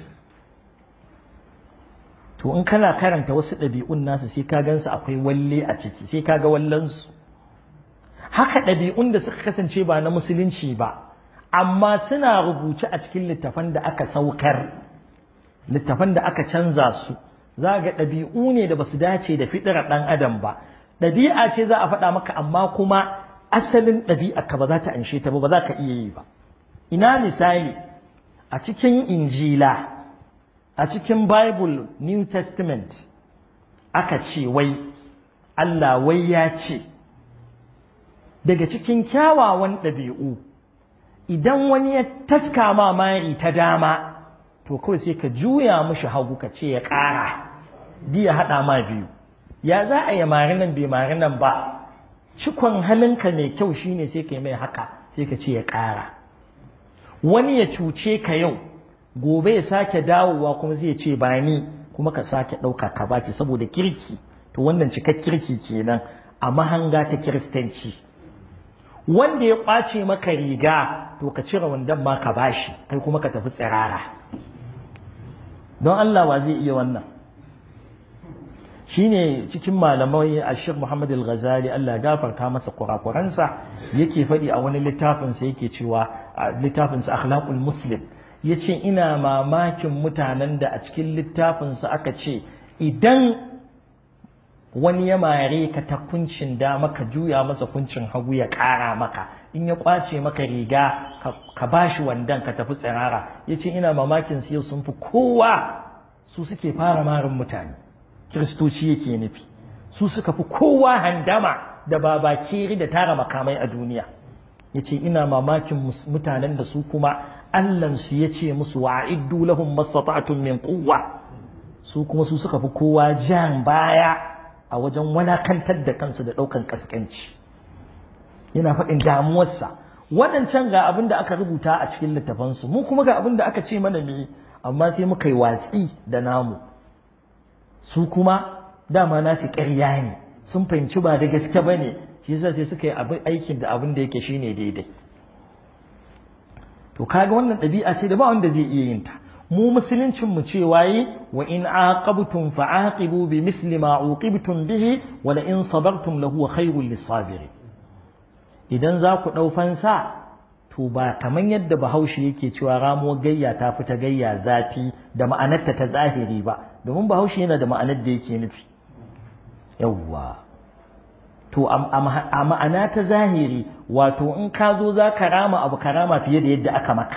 to in kana karanta wasu ɗabi'un nasu sai ka gansu akwai walle a ciki sai ka ga wallansu haka ɗabi'un da suka kasance ba na musulunci ba amma suna rubuce a cikin littafan da aka saukar littafan da aka canza su za ga ɗabi'u ne da ba su dace da fitirar ɗan adam ba ɗabi'a ce za a faɗa maka amma kuma asalin ɗabi'a ka ba za ta anshe ta ba ba za ka iya yi ba ina misali a cikin injila a cikin bible new testament aka ce wai Allah wai ya ce daga cikin kyawawan ɗabi'u idan wani ya taska ma mari ta dama to kawai sai ka juya mushi hagu ka ce ya ƙara diya haɗa ma biyu ya za a yi mari nan bai mari nan ba cikon halinka mai kyau shine sai ka yi mai haka sai ka ce ya ƙara wani ya cuce ka yau gobe ya sake dawowa kuma zai ce ba ni kuma ka sake ɗauka ka baki saboda kirki to wannan cikak kirki kenan a mahanga ta kiristanci wanda ya ƙwace maka riga to ka cire wandan ma ka bashi kai kuma ka tafi tsirara don Allah wa zai iya wannan shine cikin malamai Ashir Muhammad Al-Ghazali Allah gafarta masa kurakuransa yake faɗi a wani littafinsa yake cewa littafinsa Akhlaqul Muslim yace ina mamakin mutanen da a cikin littafinsa aka ce idan wani ya mare ka ta kuncin da maka juya masa kuncin hagu ya ƙara maka in ya kwace maka riga ka bashi wandan ka tafi tsirara yace ina mamakin su yau sun fi kowa su suke fara marin mutane kiristoci yake nufi su suka fi kowa handama da babakeri da tara makamai a duniya ya ce ina mamakin mutanen da su kuma allansu ya ce musu wa'iddu lahum mastata'atun min quwwa su kuma su suka fi kowa jan baya a wajen walakantar da kansu da ɗaukan kaskanci yana faɗin damuwarsa waɗancan ga abin da aka rubuta a cikin littafansu mu kuma ga abin da aka ce mana me amma sai muka yi watsi da namu su kuma dama nasu ƙarya ne sun fahimci ba da gaske ba ne shi yasa sai suka yi aikin da abin da yake shine daidai to kaga wannan ɗabi'a ce da ba wanda zai iya yin ta mu musuluncin mu ce waye wa in aqabtum fa'aqibu bi misli ma uqibtum bihi wa la in sabartum lahu khairul lisabirin idan za ku dau fansa to ba kaman yadda bahaushe yake cewa ramo gayya ta fita gayya zafi da ma'anarta ta zahiri ba domin bahaushe yana da ma'anar da yake nufi yawwa to a ma'ana ta zahiri wato in ka zo za ka rama abu ka rama fiye da yadda aka maka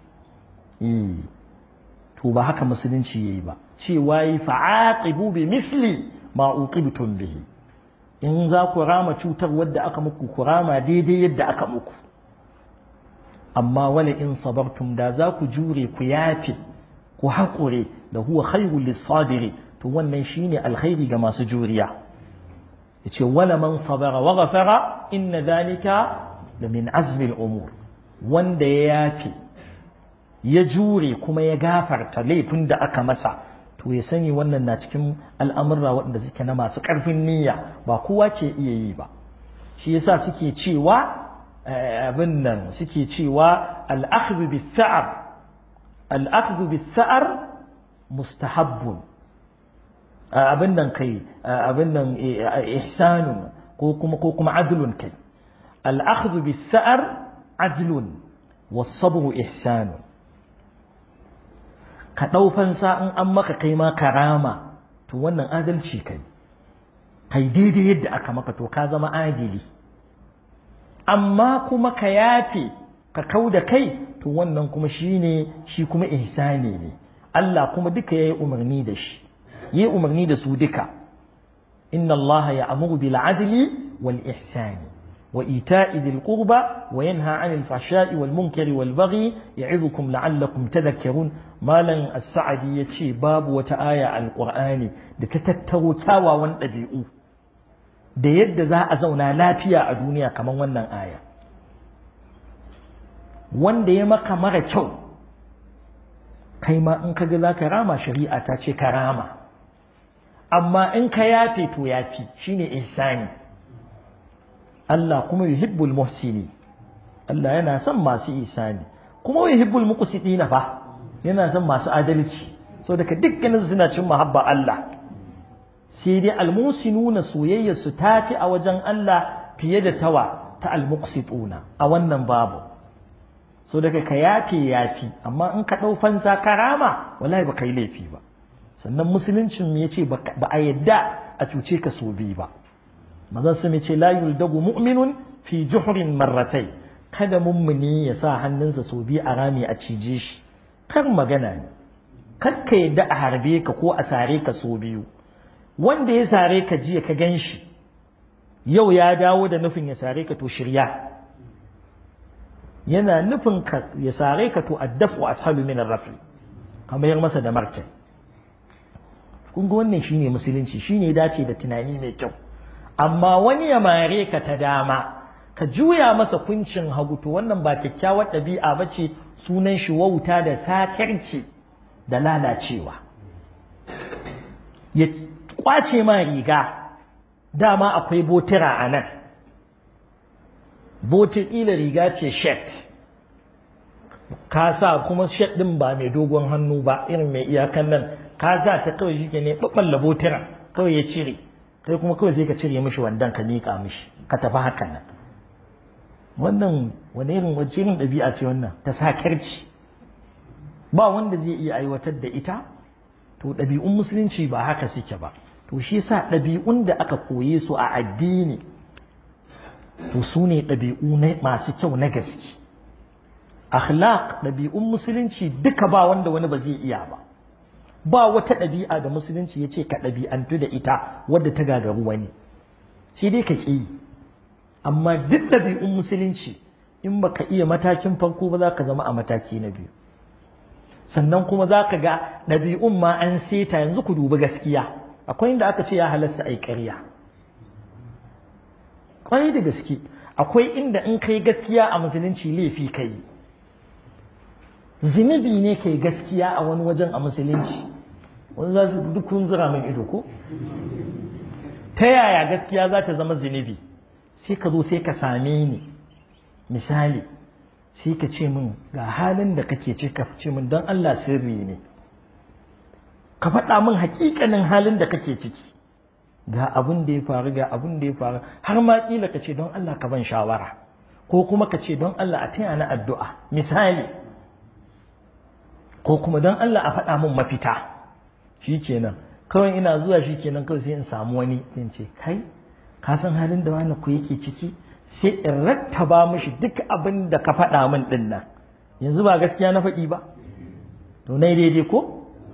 to ba haka musulunci yayi ba cewa yi fa'aqibu bi misli ma uqibtum bihi in za ku rama cutar wadda aka muku ku rama daidai yadda aka muku amma wala in sabartum da za ku jure ku yafe ku haƙure da huwa khairul lisadiri to wannan shine alkhairi ga masu juriya yace wala man sabara wa ghafara inna dhalika la min azmi al-umur wanda ya yafe ya jure kuma ya gafarta laifin da aka masa to ya sani wannan na cikin al'amurra waɗanda suke na masu ƙarfin niyya ba kowa ke iya yi ba shi yasa suke cewa abin nan suke cewa al'akhdhu bis-sa'ar al'akhdhu bis-sa'ar mustahabbun abin nan kai abin nan ihsanun ko kuma ko kuma adlun kai al'akhdhu bis-sa'ar adlun was-sabru ihsanun ka dau fansa in an maka kai ma karama to wannan adalci kai kai daidai yadda aka maka to ka zama adili amma kuma ka yafe ka kau da kai to wannan kuma shine shi kuma ihsani ne Allah kuma duka yayi umarni da shi yayi umarni da su duka inna Allah ya'muru bil adli wal ihsani wa ita'i dhil qurba wa yanha 'anil fahsha'i wal munkari wal baghi ya'idhukum la'allakum tadhakkarun malan as-sa'di yace babu wata aya al-qur'ani da ta tattaro kyawawan ɗabi'u da yadda za a zauna lafiya a duniya kamar wannan aya wanda ya maka mara kyau kai ma in kaga za ka rama shari'a ta ce ka rama amma in ka yafe to yafi shine ihsani Allah kuma yuhibbul muhsini Allah yana son masu ihsani kuma yuhibbul muqsitina fa yana son masu adalci so daga dukkanin suna cin mahabba Allah sai dai almusinuna soyayyar su tafi a wajen Allah fiye da tawa ta almuqsituna a wannan babu so daga ka yafi yafi amma in ka dau fansa karama wallahi ba kai laifi ba sannan musuluncin ya ce ba a yadda a cuce ka so biyu ba mazan su ce la yuldagu mu'minun fi juhrin marratai kada mummuni ya sa hannunsa so biyu a rami a cije shi kar magana ne kar ka yadda a harbe ka ko a sare ka so biyu wanda ya sare ka jiya ka gan shi yau ya dawo da nufin ya sare ka to shirya yana nufin ka ya sare ka to addafu ashalu min ar-rafi kamar masa da martani kun ga wannan shine musulunci shine dace da tunani mai kyau amma wani ya mare ka ta dama ka juya masa kuncin hagu to wannan ba kyakkyawar ɗabi'a ba ce sunan shi wauta da sakarci da lalacewa ya kwace ma riga dama akwai botira a nan botir riga ce shet ka sa kuma shet ɗin ba mai dogon hannu ba irin mai iyakan nan ka sa ta kawai shi ne ɓaɓɓalla botira kawai ya cire kai kuma kawai sai ka cire mishi wandan ka miƙa mishi ka tafi haka nan wannan wani irin wacce irin ɗabi'a ce wannan ta sakarci ba wanda zai iya aiwatar da ita to ɗabi'un musulunci ba haka suke ba to shi yasa ɗabi'un da aka koye su a addini to su ne ɗabi'u masu kyau na gaske akhlaq ɗabi'un musulunci duka ba wanda wani ba zai iya ba ba wata ɗabi'a da musulunci ya ce ka ɗabi'antu da ita wadda ta gagaru wani sai dai ka ƙi amma duk ɗabi'un musulunci in baka iya matakin farko ba za ka zama a mataki na biyu sannan kuma za ka ga ɗabi'un ma an seta yanzu ku dubi gaskiya akwai inda aka ce ya halasta a yi ƙarya ƙwarai da gaske akwai inda in kai gaskiya a musulunci laifi ka yi zunubi ne kai gaskiya a wani wajen a musulunci wani za su duk kun zira min ido ko ta yaya gaskiya za ta zama zunubi sai ka zo sai ka same ni misali sai ka ce min ga halin da kake ce ka ce min don Allah sirri ne ka faɗa min hakikanin halin da kake ciki ga abin da ya faru ga abin da ya faru har ma kila ka ce don Allah ka ban shawara ko kuma ka ce don Allah a taya na addu'a misali ko kuma don Allah a faɗa min mafita shi kenan kawai ina zuwa shi kenan kawai sai in samu wani in ce kai ka san halin da wani ku yake ciki sai in rattaba mishi duk abin da ka faɗa min ɗin nan yanzu ba gaskiya na faɗi ba to na daidai ko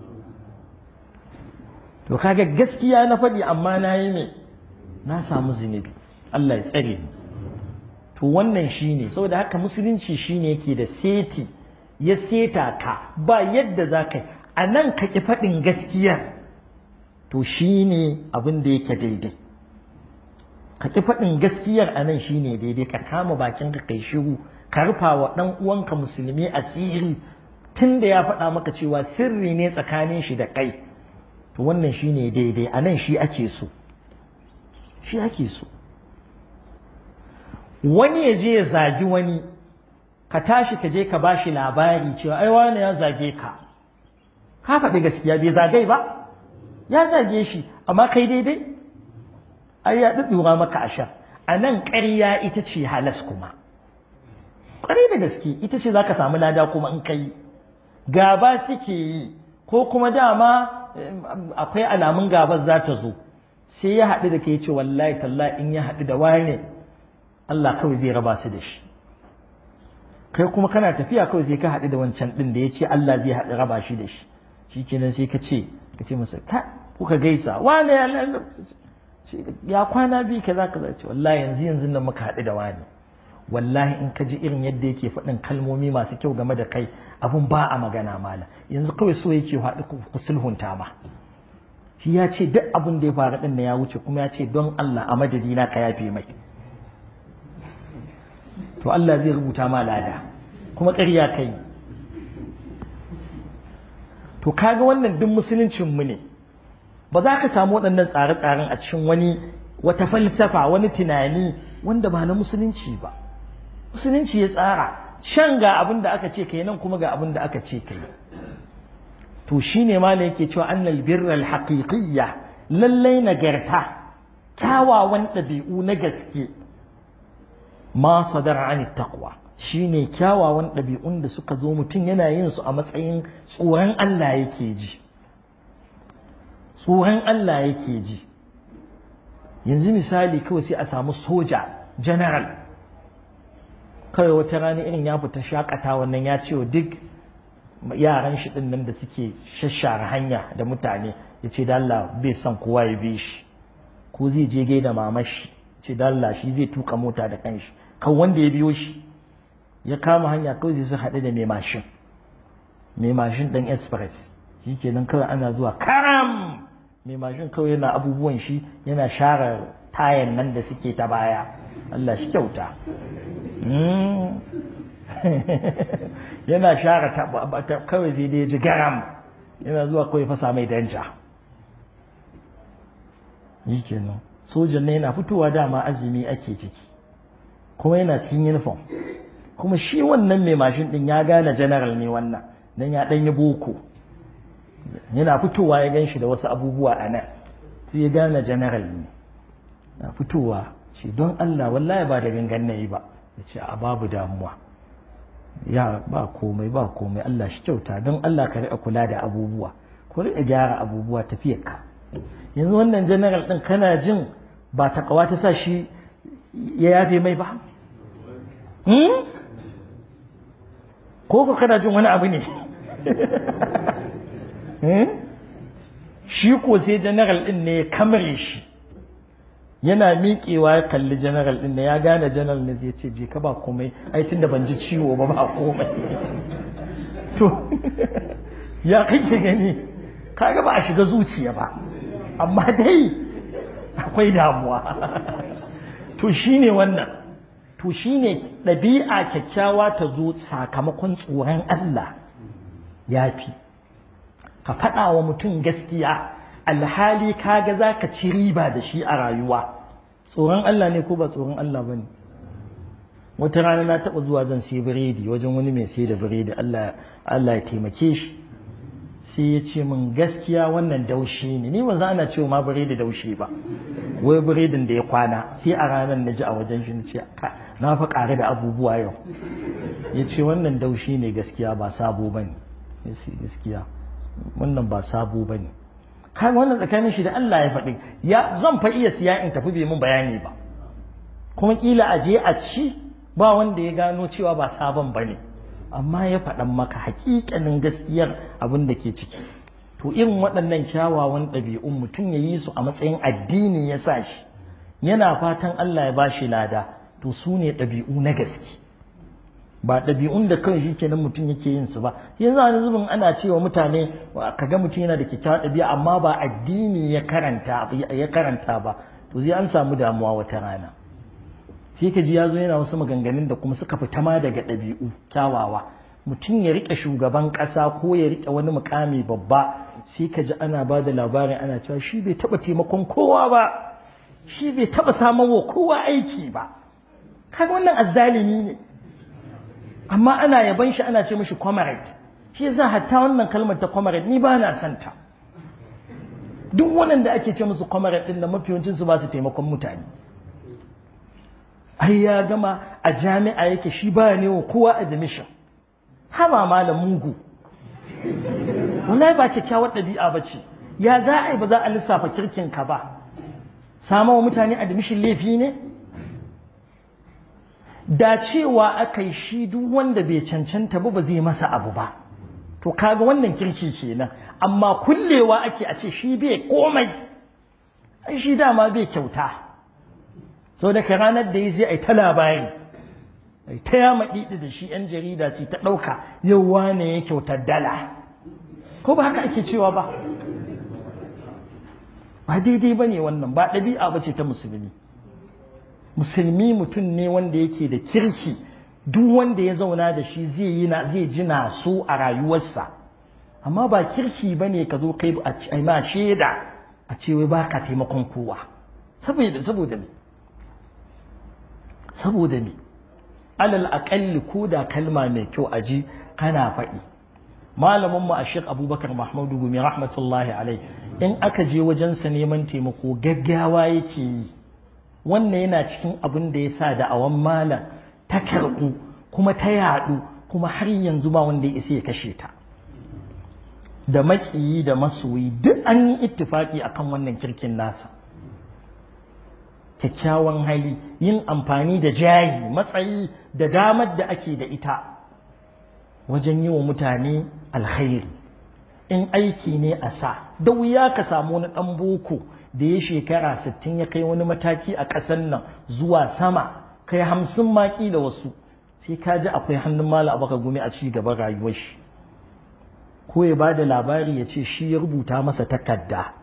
to kaga gaskiya na faɗi amma na yi ne na samu zunubi Allah ya tsare ni to wannan shine saboda haka musulunci shine yake da seti ya seta ka ba yadda za ka yi a nan ka ƙi faɗin gaskiyar to shi ne abin da yake daidai ka ƙi faɗin gaskiyar a nan shi ne daidai ka kama bakin ka kai shiru ka rufa wa ɗan uwanka musulmi a tsiri tun da ya faɗa maka cewa sirri ne tsakanin shi da kai to wannan shi ne daidai a nan shi ake so shi ake so wani ya je ya zagi wani ka tashi ka je ka bashi labari cewa ai wani ya zage ka ka faɗi gaskiya bai zagai ba ya zage shi amma kai daidai ai ya ɗuɗɗura maka ashar a nan ƙarya ita ce halas kuma ƙwarai da gaske ita ce za ka samu lada kuma in kai gaba suke yi ko kuma dama akwai alamun gabar za ta zo sai ya haɗu da kai ce wallahi talla in ya haɗu da wane Allah kawai zai raba su da shi kai kuma kana tafiya kawai sai ka haɗu da wancan ɗin da ya ce Allah zai haɗu raba shi da shi shi kenan sai ka ce ka ce masa ka kuka gaisa wane ya ya kwana biyu ka za ka zace wallahi yanzu yanzu nan muka haɗu da wani wallahi in ka ji irin yadda yake faɗin kalmomi masu kyau game da kai abun ba a magana mala yanzu kawai so yake haɗu ku sulhunta ma shi ya ce duk abin da ya faru ɗin ya wuce kuma ya ce don Allah a madadina ka yafe mai to Allah zai rubuta ma lada kuma ƙarya kai to kaga wannan duk musuluncin mu ne ba za ka samu waɗannan tsare-tsaren a cikin wani wata falsafa wani tunani wanda ba na musulunci ba musulunci ya tsara shan ga abin da aka ce kai nan kuma ga abin da aka ce kai to shine ma ne yake cewa annal birra alhaqiqiyya lallai nagarta kyawawan ɗabi'u na gaske ma sadara an taqwa shine kyawawan ɗabi'un da suka zo mutum yana yin su a matsayin tsoron Allah yake ji tsoron Allah yake ji yanzu misali kawai sai a samu soja general kawai wata rana irin ya fita shakata wannan ya ce wa duk yaran shi din nan da suke shashara hanya da mutane ya ce da Allah bai son kowa ya bi shi ko zai je gaida mamashi ce da Allah shi zai tuka mota da kanshi kan wanda ya biyo shi ya kama hanya kawai zai su haɗu da mai mashin mai mashin ɗan express shi kenan kawai ana zuwa karam mai mashin kawai yana abubuwan shi yana share tayan nan da suke ta baya Allah shi kyauta yana share kawai zai dai ji garam yana zuwa kawai fasa mai danja yi kenan sojan ne yana fitowa dama azumi ake ciki kuma yana cikin uniform kuma shi wannan mai mashin din ya gane general ne wannan dan ya dan yi boko yana fitowa ya gan shi da wasu abubuwa a nan sai ya gane general ne na fitowa ce don Allah wallahi ba da gangan na yi ba ya ce a babu damuwa ya ba komai ba komai Allah shi kyauta don Allah ka riƙa kula da abubuwa ko riƙa gyara abubuwa tafiyarka yanzu wannan general ɗin kana jin ba takawa ta sa shi ya yafe mai ba ko ko kana jin wani abu ne shi ko sai general ɗin ne ya kamare shi yana miƙewa ya kalli general ɗin da ya gane general ne zai ce je ka ba komai ai tunda ban ji ciwo ba ba komai to ya kake gani kaga ba a shiga zuciya ba amma dai akwai damuwa to shine wannan to shine ɗabi'a kyakkyawa ta zo sakamakon tsoron Allah ya fi ka faɗa wa mutum gaskiya alhali kaga za ka ci riba da shi a rayuwa tsoron Allah ne ko ba tsoron Allah ba ne wata rana na taɓa zuwa zan sai biredi wajen wani mai sai da biredi Allah ya taimake shi sai ya ce min gaskiya wannan daushi ne ni ba za ana cewa ma biredi daushi ba wai biredin da ya kwana sai a ranar na ji a wajen shi na ce na fa ƙare da abubuwa yau ya ce wannan daushi ne gaskiya ba sabo ba ne gaskiya wannan ba sabo ba ne kaga wannan tsakanin shi da Allah ya faɗi ya zan fa iya siya in tafi bai mun bayani ba kuma kila a je a ci ba wanda ya gano cewa ba sabon ba ne amma ya faɗan maka hakikanin gaskiyar abin da ke ciki to irin waɗannan kyawawan ɗabi'un mutum ya yi su a matsayin addini ya sa shi yana fatan Allah ya bashi lada to su ne ɗabi'u na gaske ba ɗabi'un da kawai shi kenan mutum yake yin su ba yanzu wani zubin ana cewa mutane kaga mutum yana da kyakkyawar ɗabi'a amma ba addini ya karanta ya karanta ba to zai an samu damuwa wata rana sai ka ji ya zo yana wasu maganganun da kuma suka fita ma daga ɗabi'u kyawawa mutum ya riƙe shugaban ƙasa ko ya riƙe wani mukami babba sai ka ji ana ba da labarin ana cewa shi bai taɓa taimakon kowa ba shi bai taɓa samun wa kowa aiki ba kaga wannan azzalimi ne amma ana yaban shi ana ce mishi comrade shi yasa hatta wannan kalmar ta comrade ni ba na son ta duk waɗanda ake ce musu comrade din da mafiyancin su ba su taimakon mutane ai ya gama a jami'a yake shi ba ne wa kowa admission haba malam mugu wallahi ba kyakkyawar ɗabi'a ba ce ya za a yi ba za a lissafa kirkin ka ba sama wa mutane admission laifi ne da cewa aka yi shi duk wanda bai cancanta ba ba zai masa abu ba to kaga wannan kirki kenan amma kullewa ake a ce shi bai komai ai shi dama bai kyauta so daga ranar da ya zai ai ta labari ai ta yama ɗiɗi da shi yan jarida ce ta ɗauka yau wane ya kyautar dala ko ba haka ake cewa ba ba daidai ba ne wannan ba ɗabi'a ba ce ta musulmi musulmi mutum ne wanda yake da kirki duk wanda ya zauna da shi zai yi na zai ji na so a rayuwarsa amma ba kirki ba ne ka zo kai a ma shaida a ce wai baka taimakon kowa saboda saboda me saboda me alal aƙalli ko da kalma mai kyau a ji kana faɗi malamin mu a Sheikh Abubakar Mahmudu Gumi rahmatullahi alai in aka je wajensa neman taimako gaggawa yake yi wannan yana cikin abin da ya sa da awan malam ta karɓu kuma ta yaɗu kuma har yanzu ba wanda ya isa ya kashe ta da maƙiyi da masoyi duk an yi ittifaki akan wannan kirkin nasa kyakkyawan hali yin amfani da jayi matsayi da damar da ake da ita wajen yi wa mutane alkhairi in aiki ne a sa da wuya ka samu wani ɗan boko da ya shekara sittin ya kai wani mataki a ƙasar nan zuwa sama kai hamsin maki da wasu sai ka ji akwai hannun mala abaka gumi a ci gaban rayuwar shi ko ya ba da labari ya ce shi ya rubuta masa takarda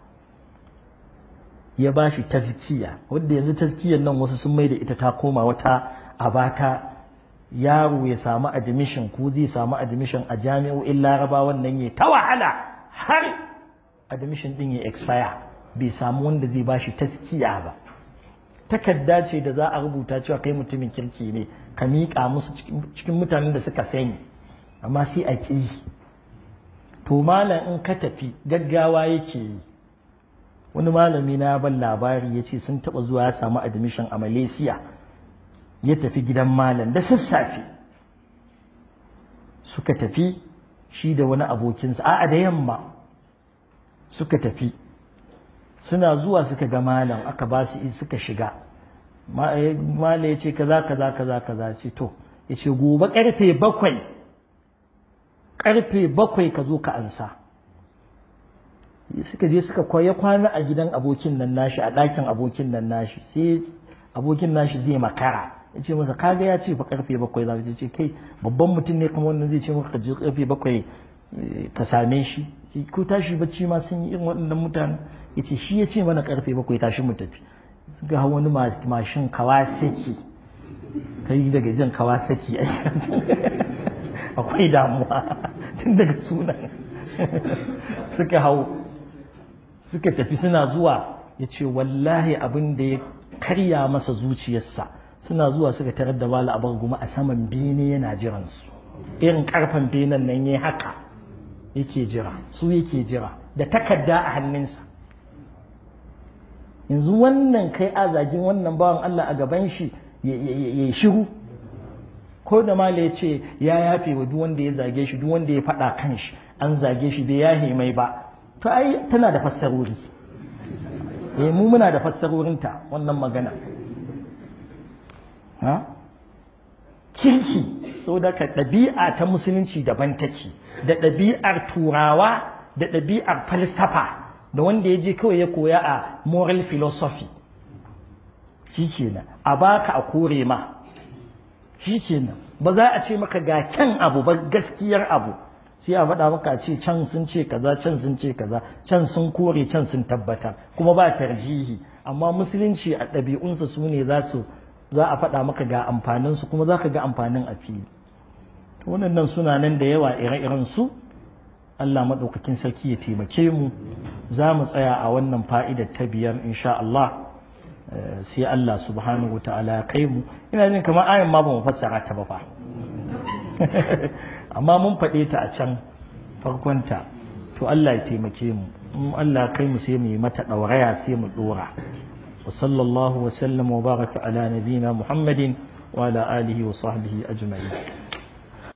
ya ba shi tazkiya wadda yanzu tazkiyar nan wasu sun mai da ita ta koma wata abata yaro ya samu admission ko zai samu admission a jami'o'in laraba wannan ya ta wahala har admission din ya expire bai samu wanda zai ba shi taskiya ba takarda ce da za a rubuta cewa kai mutumin kirki ne ka miƙa musu cikin mutanen da suka sani amma sai a ƙi to malam in ka tafi gaggawa yake yi wani malami na ban labari ya ce sun taɓa zuwa ya samu admission a malaysia ya tafi gidan malam da sassafe suka tafi shi da wani abokinsa a'a da yamma suka tafi suna zuwa suka ga malam aka ba su suka shiga malam ya ce kaza kaza kaza kaza ce to ya ce gobe karfe bakwai karfe bakwai ka zo ka ansa suka je suka kwaya kwana a gidan abokin nan nashi a ɗakin abokin nan nashi sai abokin nashi zai makara ya ce masa kaga ya ce fa karfe bakwai za ka ce kai babban mutum ne kuma wannan zai ce maka je karfe bakwai ka same shi ko tashi bacci ma sun yi irin waɗannan mutane ya ce shi ya ce mana karfe bakwai tashi mu tafi ga wani mashin kawasaki kai daga jan kawasaki akwai damuwa tun daga sunan suka hau suka tafi suna zuwa ya ce wallahi abin da ya karya masa zuciyarsa suna zuwa suka tarar da bala abar guma a saman bene yana jiransu irin karfan benen nan ya haka yake jira su yake jira da takarda a hannunsa yanzu wannan kai azagin wannan bawan Allah a gaban shi ya shiru ko da mala ya ce ya yafe wa duk wanda ya zage shi duk wanda ya faɗa kan shi an zage shi bai yahe mai ba to ai tana da fassarori eh mu muna da fassarorinta wannan magana ha kirki saboda ka ɗabi'a ta musulunci daban take da ɗabi'ar turawa da ɗabi'ar falsafa da wanda ya je kawai ya koya a moral philosophy shi kenan a baka a kore ma shi kenan ba za a ce maka ga kyan abu ba gaskiyar abu sai a faɗa maka ce can sun ce kaza can sun ce kaza can sun kore can sun tabbatar kuma ba tarjihi amma musulunci a ɗabi'unsa su ne za su za a faɗa maka ga amfaninsu kuma za ka ga amfanin a fili wannan suna nan da yawa ire-iren su Allah maɗaukakin sarki ya taimake mu za mu tsaya a wannan fa'idar ta biyar insha Allah sai Allah subhanahu wa ta'ala ya kai mu ina jin kamar ayan ma ba mu fassara ta ba fa amma mun faɗe ta a can farkonta to Allah ya taimake mu in Allah kai mu sai mu yi mata ɗauraya sai mu ɗora wa sallallahu wa sallam wa baraka ala nabina muhammadin wa ala alihi wa sahbihi ajma'in